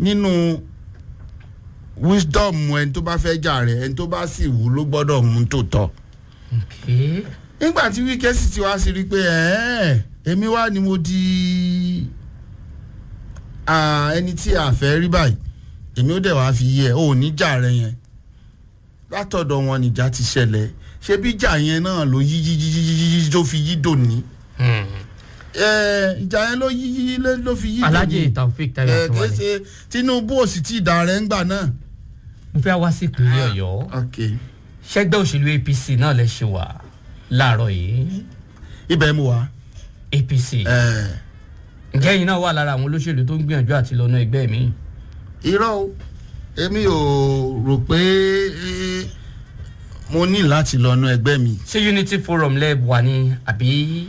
nínú wisdom ẹni tó bá fẹ́ jà rẹ̀ ẹni tó bá sì wù ló gbọ́dọ̀ mú tó tọ́ okay. nígbà tí wíkẹ́ sì ti wá sí rí i pé ẹ̀ẹ́ èmi wá ni mo di ah, ẹni tí a fẹ́ rí báyìí èmi ó dẹ̀ wá fi yẹ ò ní jà rẹ yẹn látọ̀dọ̀ wọn nìjà ti ṣẹlẹ̀ ṣé bí jà yẹn náà ló yí yí yí yí yí yí tó fi yí dòní Hmm. ẹ ìjà yẹn ló yí yí ló ló fi yí dòní alhaji taofik tayo ẹ kì í akinwale ṣe tinubu ò sì tí ì dà rẹ ńgbà náà. mo fẹ́ wá sí ìpínlẹ̀ ọ̀yọ́ ok ṣẹ́gbẹ́ òṣèlú apc náà lè ṣe wà láàárọ̀ yìí ibẹ̀ mu wá. apc ẹ ǹjẹ́ yìí náà wà lára àwọn olóṣèlú tó ń gbìyànjú àti lọ́nà ẹgbẹ́ mi irọ́ o èmi ò rò pé eh, mo ní láti lọ nu ẹgbẹ́ mi ṣé unity forum lẹ wà ní àbí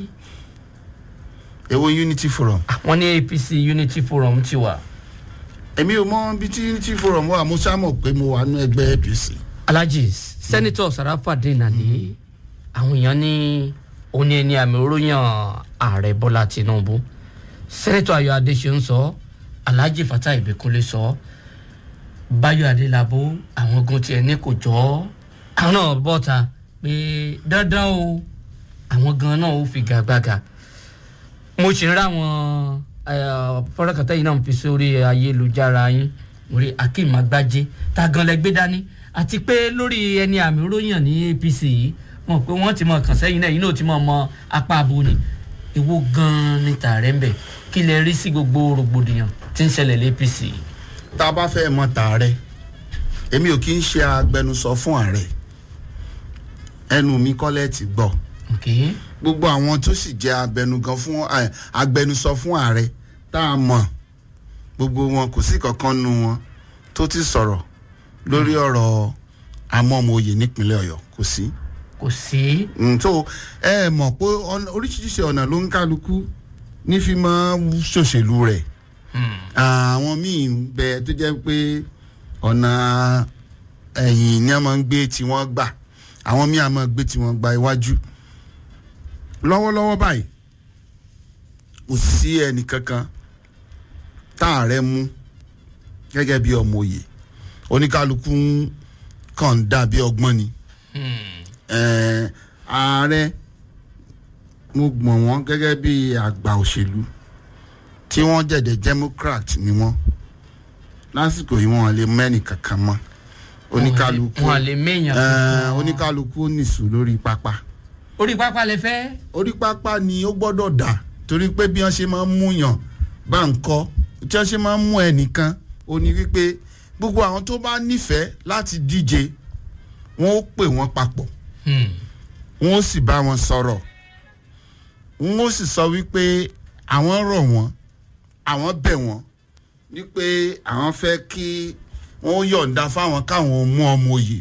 èwo unity forum àwọn ní apc unity forum ti wà èmi ò mọ bí tí unity forum wà mo sá mọ̀ pé mo wà nu ẹgbẹ́ apc alhaji sẹ́nitọ̀ sarafadin ali àwọn èèyàn ní òní ẹni àmì oróyàn ààrẹ bọ́lá tinubu sẹ́nitọ̀ ayọ̀ adéṣeun sọ alhaji fatai ìbíkúnlé sọ báyọ̀ adélábù àwọn ogun tiẹ̀ ní kò jọ́ àwọn náà bọ́ta pé dandan o àwọn gan náà ó fi gàgbàgà mo sì ń ráwọn fọ́nrẹ́kàtà yìí náà fi sórí ayélujára yín orí akeem agbájé ta gan lẹ gbé dání àti pé lórí ẹni àmì oróyàn ní apc yìí mọ̀ pé wọ́n ti mọ̀ kàn sẹ́yìn náà yìí náà ti mọ̀ mọ apá abo ni èwo gan ni tààrẹ́ ń bẹ̀ kí lẹ rí sí gbogbo rògbòdìyàn tí ń ṣẹlẹ̀ lé apc yìí. tá a bá fẹ́ mọ tààrẹ èmi ò kí ń ṣe agbẹnusọ fún ààrẹ ẹnu mi kọ́lẹ̀ ti gbọ́ ok gbogbo àwọn tó sì jẹ́ abẹnugan fún eh, agbẹnusọ fún ààrẹ tá a mọ̀ gbogbo wọn kò sí kankan nu wọn tó ti sọ̀rọ̀ lórí ọ̀rọ̀ amọ́mọye nípínlẹ̀ ọ̀yọ́ kò sí. kò sí Mm, so ẹ mọ̀ pé ọ̀nà- oríṣiríṣi ọ̀nà ló ń kálukú ní fi máa ń ṣòṣèlú rẹ̀ àwọn míì ń bẹ tó jẹ́ pé ọ̀nà ẹ̀yìn ni a máa ń gbé tí wọ́n gbà àwọn míì a máa gbé tí wọ́n gba iwájú lọ́wọ́lọ́wọ́ báyìí kò sí ẹnì kankan tá ààrẹ mú gẹ́gẹ́ bí ọmọ òye oníkálukú ń kàn dà bí ọgbọ́n ni eh, ààrẹ mo gbọ̀n wọ́n gẹ́gẹ́ bí àgbà òṣèlú tí wọ́n jẹ̀dẹ̀ democrat ni wọ́n lásìkò yìí wọ́n lè mẹ́nì kankan mọ́ oníkálukú wọn à lè méèyàn eh, kankan. oníkálukú nìṣó lórí pápá orí pápá lè fẹ́ orí pápá ni ó gbọ́dọ̀ dà torí pé bí wọ́n ṣe máa ń múyàn bá ń kọ́ tí wọ́n ṣe máa ń mú ẹnìkan ó ní wípé gbogbo àwọn tó bá nífẹ̀ẹ́ láti díje wọ́n ó pè wọ́n papọ̀ Hmm. wọ́n ó sì bá wọn sọ̀rọ̀ wọ́n ó sì sọ wípé àwọn rọ̀ wọ́n àwọn bẹ̀ wọ́n wípé àwọn fẹ́ kí wọ́n yọ̀ǹda fáwọn káwọn mú ọmọ òye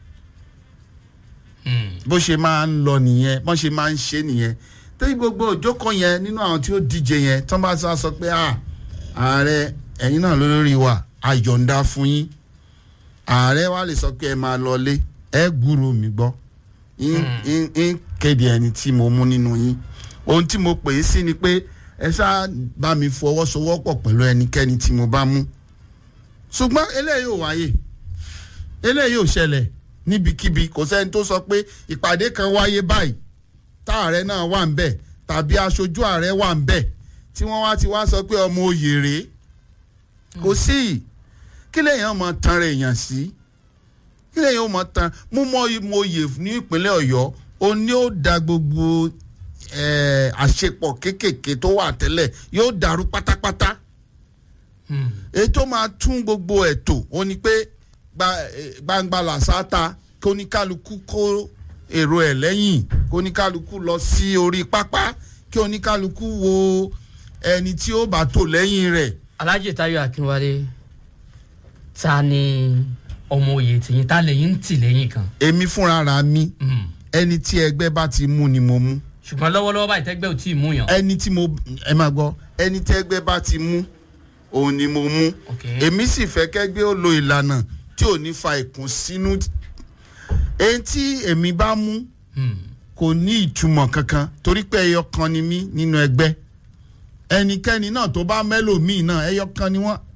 Hmm. bó ṣe máa ń lọ nìyẹn bó ṣe máa ń ṣe nìyẹn tẹ́yìn gbogbo òjókòó yẹn nínú àwọn tí ó díje yẹn tó bá sọ sọ pé à ààrẹ ẹ̀yin náà lórí wa àyọ̀ǹda fún yín ààrẹ wa lè sọ pé ẹ máa lọlé ẹ gbúrò mi gbọ́ ń ń- ń kéde ẹni tí mo mú nínú yín ohun tí mo pè é sí ni pé ẹ ṣáà bá mi fọwọ́sowọ́pọ̀ pẹ̀lú ẹnikẹ́ni tí mo bá mú ṣùgbọ́n eléyìí ò wáyé eléyìí ò ṣẹlẹ̀ níbikíbi kò sẹ́ni tó sọ pé ìpàdé kan wáyé báyìí tá ààrẹ náà wà ń bẹ̀ tàbí aṣojú ààrẹ wà ń bẹ̀ tí wọ́n wá ti wá sọ pé ọmọ òye rèé kò sí kí lèèyàn mọ tan rẹ̀ èèyàn sí kí lèèyàn mọ tan mú mọ oyè ní ìpínlẹ̀ ọ̀yọ́ ó ní ó da gbogbo eh, àṣepọ̀ kéékèèké tó wà tẹ́lẹ̀ yóò dàrú pátápátá Hmm. ètò máa tún gbogbo ètò ó ní pé gba- eh, gbangba làṣáta kí oníkálukú kó èrò ẹ̀ lẹ́yìn kí oníkálukú lọ sí orí pápá kí oníkálukú wo ẹni tí ó bá tò lẹ́yìn rẹ̀ alhaji tayo akinwale ta ni ọmọ òye tìyín ta lẹ́yìn ń tì lẹ́yìn kan. èmi fúnra ra mi Hmm. ẹni tí ẹgbẹ́ bá ti mú ni mo mú ṣùgbọ́n lọ́wọ́lọ́wọ́ báyìí tẹ́gbẹ́ ò tí ì mú yàn. ẹni tí mo ẹ máa gbọ́ ẹni tí ẹgbẹ́ bá ti mú òun ni mo mú Ok. èmi sì fẹ́ kẹ́gbẹ́ ó lo ìlànà tí ò ní fa ìkùnsínú èyí tí èmi bá mú Hmm. kò ní ìtumọ̀ kankan torí pé ẹyọ kan ni mí nínú ẹgbẹ́ ẹnikẹ́ni náà tó bá mẹ́lòmíì náà ẹyọ kan ni wọ́n